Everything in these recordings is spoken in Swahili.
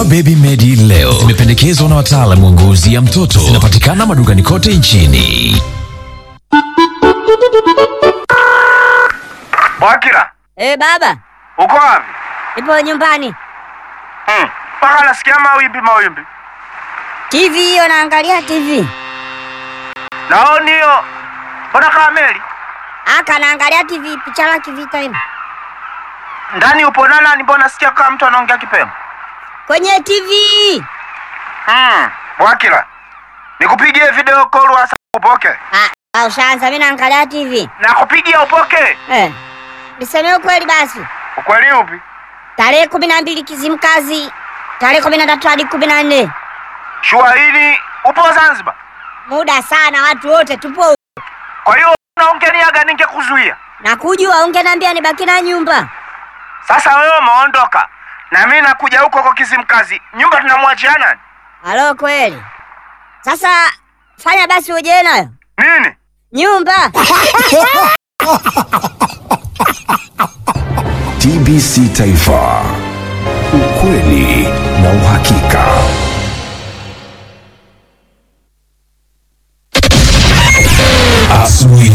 Baby Medi leo zimependekezwa na wataalamu wa ngozi ya mtoto. Zinapatikana madukani kote nchini. Wakila, Eh, baba, uko wapi? nipo nyumbani. Hmm, mpaka nasikia mawimbi mawimbi. TV hiyo naangalia TV. Naoni hiyo. Mbona kama meli? Aka naangalia TV picha la kivita hivi. Ndani upo na nani? Mbona nasikia kama mtu anaongea kipemo? Kwenye TV. Hmm, Wakila. Nikupigie video call wasa upoke. Ah, ah, ushaanza mimi naangalia TV. Nakupigia upoke. Eh. Niseme ukweli basi. Ukweli upi? Tarehe kumi na mbili Kizimkazi. Tarehe kumi na tatu hadi kumi na nne. Shua hili upo Zanzibar. Muda sana watu wote tupo. Kwa hiyo unaongeniaga ningekuzuia. Na kujua ungeniambia nibaki na nyumba. Sasa wewe umeondoka. Na mimi nakuja huko kwa Kizimkazi. Nyumba tunamwachia nani? Halo kweli. Sasa fanya basi uje nayo. Nini? Nyumba. TBC Taifa, ukweli na uhakika. Asubuhi.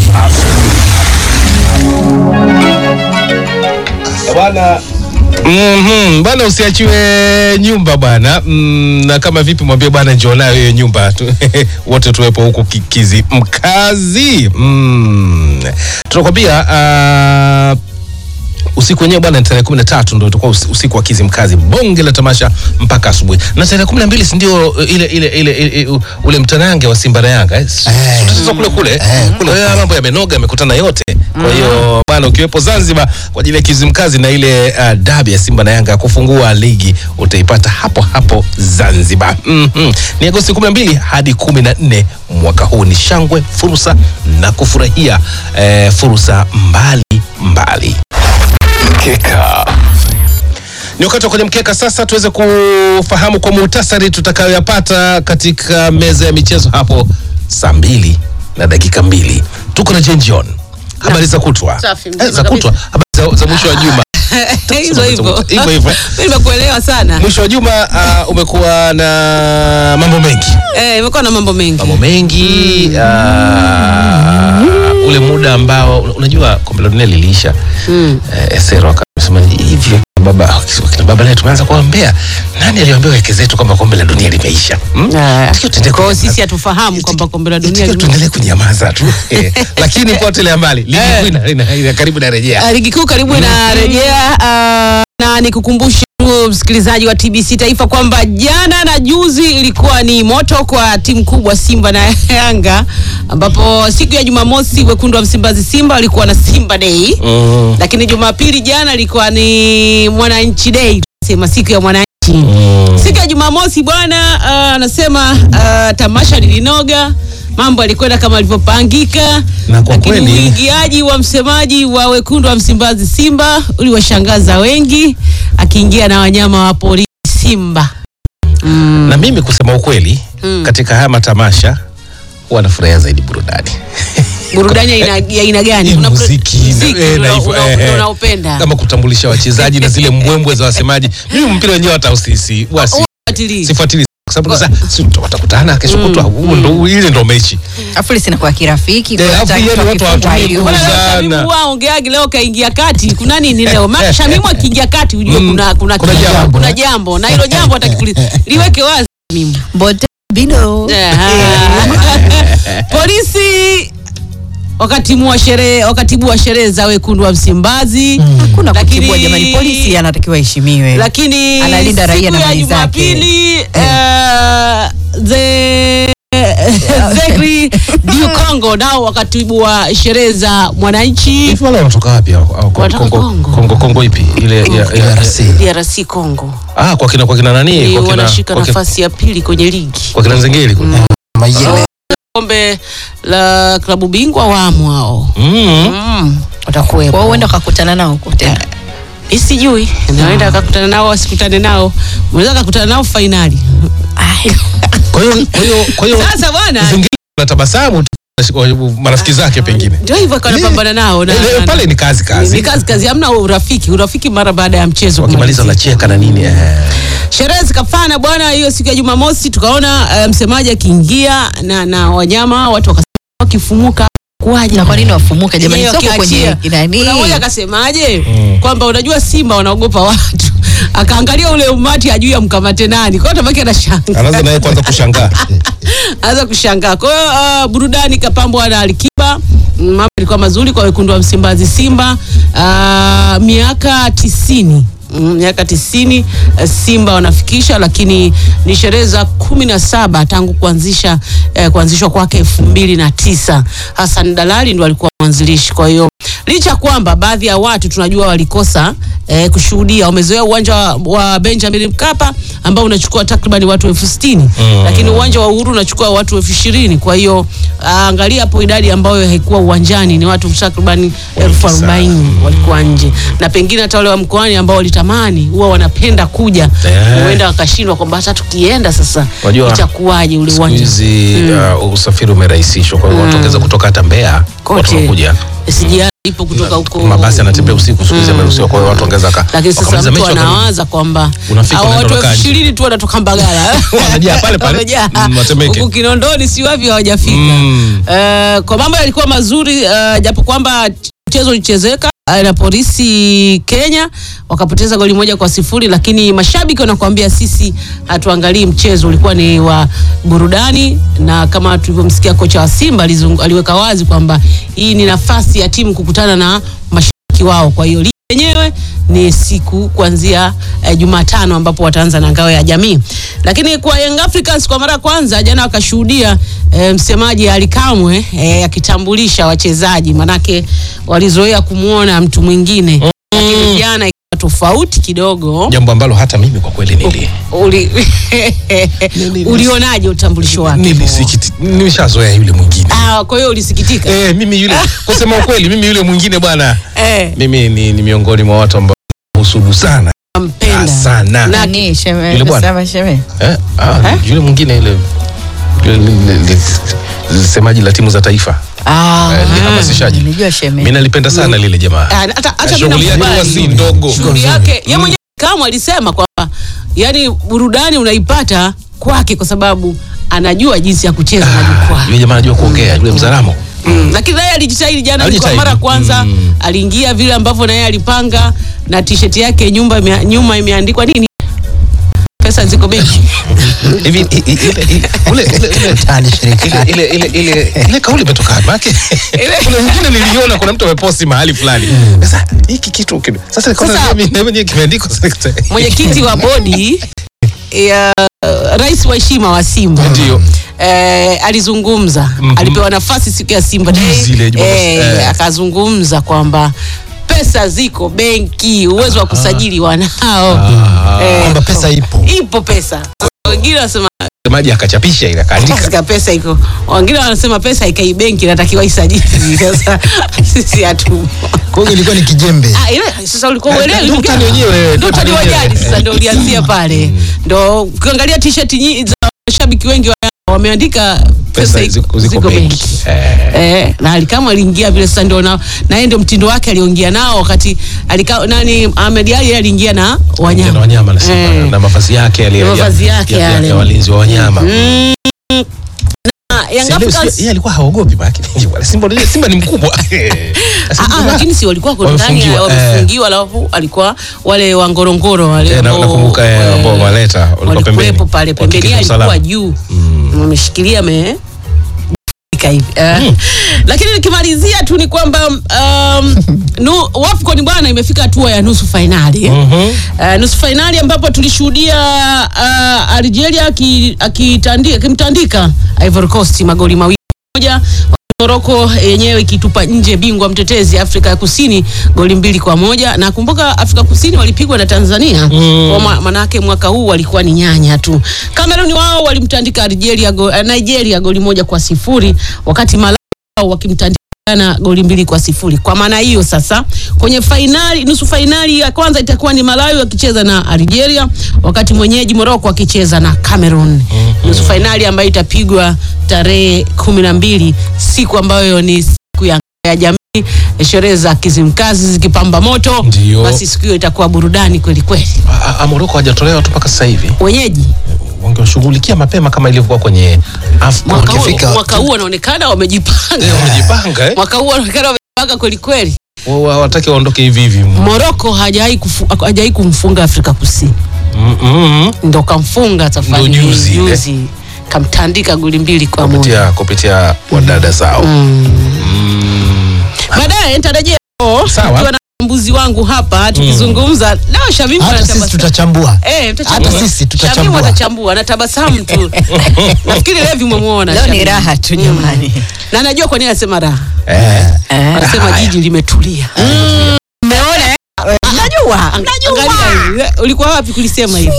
Bwana Mhm, bwana usiachiwe nyumba bwana. Mm, na kama vipi mwambie bwana njoo nayo hiyo nyumba tu, wote tuwepo huku kikizi mkazi. Mm. Tunakwambia ah, usiku wenyewe bwana ni tarehe kumi na tatu ndo utakuwa usi- usiku wa Kizimkazi, bonge la tamasha mpaka asubuhi, na tarehe kumi na mbili si ndio uh, ile, ile, ile, ile uh, ule mtanange wa Simba na Yanga eh? Eh, tatizo kule kule kule, kwa hiyo mambo yamenoga, yamekutana yote. Kwa hiyo bwana, ukiwepo Zanzibar kwa ajili ya Kizimkazi na ile uh, dabi ya Simba na Yanga ya kufungua ligi utaipata hapo hapo Zanzibar. Mhm. Ni Agosti 12 hadi 14 mwaka huu. Ni shangwe, fursa na kufurahia eh, fursa mbali mbali. Mkeka. Ni wakati wa kwenye mkeka sasa, tuweze kufahamu kwa muhtasari tutakayoyapata katika meza ya michezo hapo saa mbili na dakika mbili. Tuko na Jane John, habari za kutwa Safi, eh, mzima za kutwa, habari za, za mwisho wa juma hivyo hivyo Hivyo hivyo. Mimi nimekuelewa sana mwisho wa juma uh, umekuwa na mambo mengi eh, imekuwa na mambo mengi mambo mengi uh, ule muda ambao unajua kombe la dunia liliisha mm. eh, Esero akasema hivi baba wakina baba naye tumeanza kuambea nani aliambia weke zetu kwamba kombe la dunia limeisha hmm? Ah, Tukiwa tuendelee kwa hiyo kunyamaza. sisi hatufahamu kwamba kombe la dunia Tukiwa lime- tuendelee kunyamaza tu Eh, lakini potelea mbali ligi Eh. kuu ina- ina- ina- karibu narejea Ah, ligi kuu karibu inarejea ah, na nikukumbushe tu msikilizaji wa TBC Taifa kwamba jana na juzi ilikuwa ni moto kwa timu kubwa Simba na Yanga, ambapo siku ya Jumamosi wekundu wa Msimbazi Simba walikuwa na Simba Day Mm. lakini Jumapili jana ilikuwa ni Mwananchi Day, sema siku ya mwananchi siku ya Jumamosi bwana ah, anasema ah, tamasha lilinoga, mambo yalikwenda kama alivyopangika, Na kwa lakini kweli- uingiaji wa msemaji wa wekundu wa Msimbazi Simba uliwashangaza wengi, akiingia na wanyama wa polisi Simba. na mimi kusema ukweli katika haya matamasha huwa nafurahia zaidi burudani Burudani ya aina- ya aina gani? Hii Kuna buru- muziki muziki eh, na una- hivyo, una- eh, eh. unaopenda kama kutambulisha wachezaji na zile mbwembwe za wasemaji mimi mpira wenyewe hata usisi wasi Fuatilia. sifuatili kwa sababu sasa si tuta- watakutana kesho kutwa huo ndo ile ndo mechi afu lisinakuwa kirafiki Eh, kwa afu hata yani mtu watu akifungwa hawatumii hiyo. nguvu. Mbona leo sana. Shamimu huwa ongeagi leo kaingia kati? Kuna nini leo? Maana Shamimu akiingia kati ujue Mm, kuna kuna kuna kitu, jambo. kuna jambo na hilo jambo atakikuliza. Liweke wazi Shamimu. Bote bino Aha. Polisi wakatimu wa sherehe wakatibu wa sherehe za wekundu wa Msimbazi hakuna Lakini- kutibua jamani, polisi anatakiwa heshimiwe. lakini Analinda raia siku na ya mali zake. Jumapili eh, ze Zegri Diu Congo nao wakatibu wa sherehe za mwananchi hivi wale wanatoka wapi hao? Hao Wanatoka Kongo Kongo. Kongo Kongo ipi ile ya- ya- DRC Congo ah kwa kina kwa kina nani Ni kwa kina wanashika kwa kina- nafasi ya pili kwenye ligi kwa kina Nzengeli kule kombe la klabu bingwa wamo hao mm. Utakuwepo. Kwa hiyo uenda ukakutana nao huko tena. mi sijui naenda akakutana nao asikutane nao unaweza akakutana nao fainali kwa hiyo kwa hiyo kwa hiyo sasa bwana Nzengeli anatabasamu tu marafiki zake pengine ndio hivyo kanapambana nao na- Eh, eh, na- pale ni kazi kazi ni kazi kazi hamna urafiki urafiki mara baada ya mchezo wakimaliza kumalizika. wanacheka na nini eh. sherehe zikafana bwana hiyo siku ya jumamosi tukaona uh, msemaji akiingia na, na wanyama watu wakasema wakifumuka kuwaje na kwa nini wafumuke jamani Yeye soko wakiachia. kwenye nani Kuna mmoja akasemaje kwamba unajua simba wanaogopa watu akaangalia ule umati ajui amkamate nani kwa hiyo tabaki anashangaa anaanza naye kwanza kushangaa anza kushangaa. Kwa hiyo uh, burudani ikapambwa na Alikiba. Mm, Mambo ilikuwa mazuri kwa wekundu wa Msimbazi Simba. Uh, miaka tisini Mm, miaka tisini eh, Simba wanafikisha, lakini ni sherehe za kumi na saba tangu kuanzisha eh, kuanzishwa kwake elfu mbili na tisa. Hassan Dalali ndo alikuwa mwanzilishi. Kwa hiyo licha ya kwamba baadhi ya watu tunajua walikosa eh, kushuhudia, wamezoea uwanja wa, wa Benjamin Mkapa ambao unachukua takriban watu elfu sitini lakini uwanja wa Uhuru unachukua watu elfu ishirini Kwa hiyo ah, angalia hapo idadi ambayo haikuwa uwanjani ni watu takriban elfu arobaini walikuwa nje, na pengine hata wale wa mkoani ambao walitamani huwa wanapenda kuja Eh. huenda wakashindwa kwamba hata tukienda sasa Wajua, itakuwaje ule siku uwanja hizi uh, usafiri umerahisishwa kwa hiyo watu wangeza kutoka hata Mbeya watu kote wanakuja SGR ipo kutoka huko mabasi yanatembea usiku siku hizi yameruhusiwa kwa hiyo watu wangeza waka- lakini sasa wakamaliza mtu mechi wakarudi. anawaza kwamba Unafika, hao unaenda watu elfu unakaa nje. ishirini tu wanatoka Mbagala Wanajaa pale pale. Wamejaa. Mm, Watemeke. huku Kinondoni si wapi hawajafika. Mm. Eh, kwa mambo yalikuwa mazuri eh, japo kwamba mchezo ulichezeka eh, na polisi Kenya wakapoteza goli moja kwa sifuri, lakini mashabiki wanakuambia sisi hatuangalii mchezo, ulikuwa ni wa burudani, na kama tulivyomsikia kocha wa Simba alizung- aliweka wazi kwamba hii ni nafasi ya timu kukutana na mashabiki wao, kwa hiyo ligi yenyewe ni siku kuanzia eh, Jumatano ambapo wataanza na ngao ya jamii. Lakini kwa Young Africans kwa mara ya kwanza jana wakashuhudia eh, msemaji Ali Kamwe eh, akitambulisha wachezaji, manake walizoea kumwona mtu mwingine, lakini jana ikawa tofauti kidogo. jambo ambalo hata mimi kwa kweli nili Uli, ulionaje utambulisho wake? nilisikiti nimeshazoea yule mwingine Ah, kwa hiyo ulisikitika eh, mimi yule kusema ukweli mimi yule mwingine bwana eh, mimi ni, ni miongoni mwa watu ambao husudu sana Ah, mpenda sana nani sheme Yule bwana. sema sheme eh? ah, yule mwingine yule yule li- li- li- semaji la timu za taifa ah Eh, ni hamasishaji. nilijua sheme mi nalipenda sana lile jamaa Ah, hata hata mimi shughuli yake nakubali. huwa si ndogo shughuli yake ye mwenyewe kama alisema kwamba yani burudani unaipata kwake kwa sababu anajua jinsi ya kucheza majukwaa yule jamaa anajua kuongea yule mzaramo Mm, lakini naye alijitahidi jana kwa Alijitahidi. mara ya kwanza Mm. aliingia vile ambavyo naye alipanga na t-shirt yake nyumba imea, nyuma imeandikwa nini pesa ziko benki hivi i- i- ile- ile- ule- ule- ule- ile- ile- ile- ile- ile kauli imetoka wapi? Maana kuna mwingine niliona kuna mtu ameposti mahali fulani sasa hiki kitu kime- sasa nikaona Sasa- mimi- mimi mwenyewe kimeandikwa sasa. mwenyekiti wa bodi ya rais wa heshima wa Simba Ndio. eh, alizungumza alipewa nafasi siku ya Simba Day Juzi ile Jumamosi, eh, eh. akazungumza kwamba pesa ziko benki, uwezo wa kusajili wanao eh, kwamba pesa ipo ipo pesa. Wengine wanasema Msemaji akachapisha ile akaandika katika pesa iko, wengine wanasema pesa ikai benki, inatakiwa isajili. Sasa sisi hatu kwa hiyo ilikuwa ni kijembe Ah, ile sasa ulikuwa uelewi ndio ndugu utani yangu. wenyewe, Ndio utani wa wenyewe. jadi sasa ndio ulianzia pale. Ndio ukiangalia t-shirt nyingi za mashabiki wengi wa Yanga wameandika pesa pesa iko- ziko, ziko benki Eh, Eh, na alikama aliingia vile sasa ndio na na yeye ndio mtindo wake aliongea nao wakati alika, nani Ahmed Ali yeye aliingia na na wanyama. wanyama na Simba Eh. na mavazi yake yale Na ya- mavazi yake ya- ya- yale. ya walinzi wa wanyama Ah, Young Si ndio, Africans- si- yeye alikuwa haogopi baki Simba Simba ni mkubwa Ah, ah, lakini si walikuwa kwa ndani ya- Wamefungiwa, eh. wamefungiwa, alafu alikuwa wale wa Ngorongoro wale Eh, na- ambao, nakumbuka, eh, eh, ambao waleta, walikuwa pembeni. walikuwepo pale pembeni, Wakihakikisha yeye alikuwa usalama. juu wameshikilia me Fika hivi Eh, lakini nikimalizia tu ni kwamba um, nu, Wafcon bwana imefika hatua ya nusu fainali uh, nusu fainali ambapo tulishuhudia uh, Algeria aki- akitandi- akimtandika Ivory Coast magoli mawili moja Moroko yenyewe ikitupa nje bingwa mtetezi Afrika ya Kusini goli mbili kwa moja na kumbuka Afrika Kusini walipigwa na Tanzania kwa ma- manake mwaka huu walikuwa ni nyanya tu. Kameruni wao walimtandika Algeria go, eh, Nigeria goli moja kwa sifuri wakati Malawi wao wakimtandika Ghana goli mbili kwa sifuri. Kwa maana hiyo sasa kwenye fainali, nusu fainali ya kwanza itakuwa ni Malawi wakicheza na Algeria, wakati mwenyeji Morocco akicheza na Cameroon. Nusu fainali ambayo itapigwa tarehe kumi na mbili siku ambayo ni siku ya, ya jamii sherehe za Kizimkazi zikipamba moto, Ndio. basi siku hiyo itakuwa burudani kweli kweli. Ah, ah, Moroko hajatolewa tu mpaka sasa hivi, Wenyeji wangeshughulikia mapema kama ilivyokuwa kwenye AFCON. mwaka huu Wakifika- mwaka huu wanaonekana wamejipanga, Eh, wamejipanga eh? mwaka huu wanaonekana wamejipanga kweli kweli. Wa- wa- Hawataki waondoke hivi hivi. Moroko hajawahi kufu- hajawahi kumfunga Afrika Kusini, Mm, mm, ndo kamfunga safari Ndo hii, juzi ile. juzi kamtandika goli mbili kwa moja. kupitia kupitia wadada zao. Baadaye nitarejea oh, Sawa. nikiwa na mbuzi wangu hapa tukizungumza leo. Shamimu hata sisi anatabasamu. tutachambua Eh, mtachambua. hata sisi tutachambua. Shamimu atachambua, anatabasamu tu. Nafikiri Levi umemwona. Leo ni Shamimu. raha tu jamani. Na najua kwa nini anasema raha. Eh, Anasema jiji limetulia. Umeona? eh? Najua. Angalia hivi. Ulikuwa wapi kulisema hivi?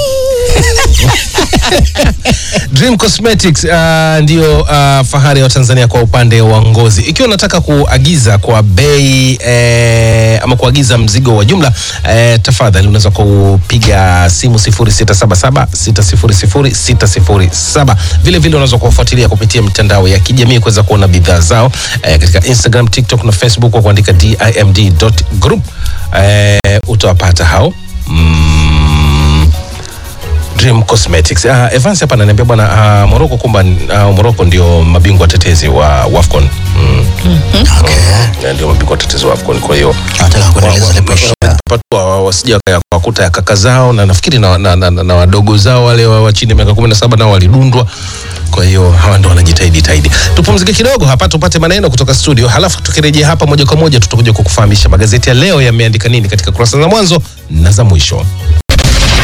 Dream Cosmetics uh, ndio uh, fahari ya Tanzania kwa upande wa ngozi. Ikiwa unataka kuagiza kwa bei eh, ama kuagiza mzigo wa jumla eh, tafadhali unaweza kupiga simu 0677 600 607. Vile vile unaweza kuwafuatilia kupitia mitandao ya kijamii kuweza kuona bidhaa zao eh, katika Instagram, TikTok na Facebook kwa kuandika dimd.group eh, utawapata hao mm, Dream Cosmetics. Uh, Evans hapa ananiambia bwana uh, Morocco kumba uh, Morocco ndio mabingwa watetezi wa WAFCON. Mm. Okay. Ndio mabingwa watetezi wa WAFCON kwa hiyo Nataka kuendeleza ile pressure. patua wasija wakuta ya kaka zao na nafikiri na, na, na, na, na wadogo zao wale wa wa chini ya miaka 17 nao walidundwa. Kwa hiyo hawa ndo wanajitahidi tahidi. Tupumzike kidogo hapa tupate maneno kutoka studio, halafu tukirejea hapa moja kwa moja tutakuja kukufahamisha magazeti ya leo yameandika nini katika kurasa za mwanzo na za mwisho.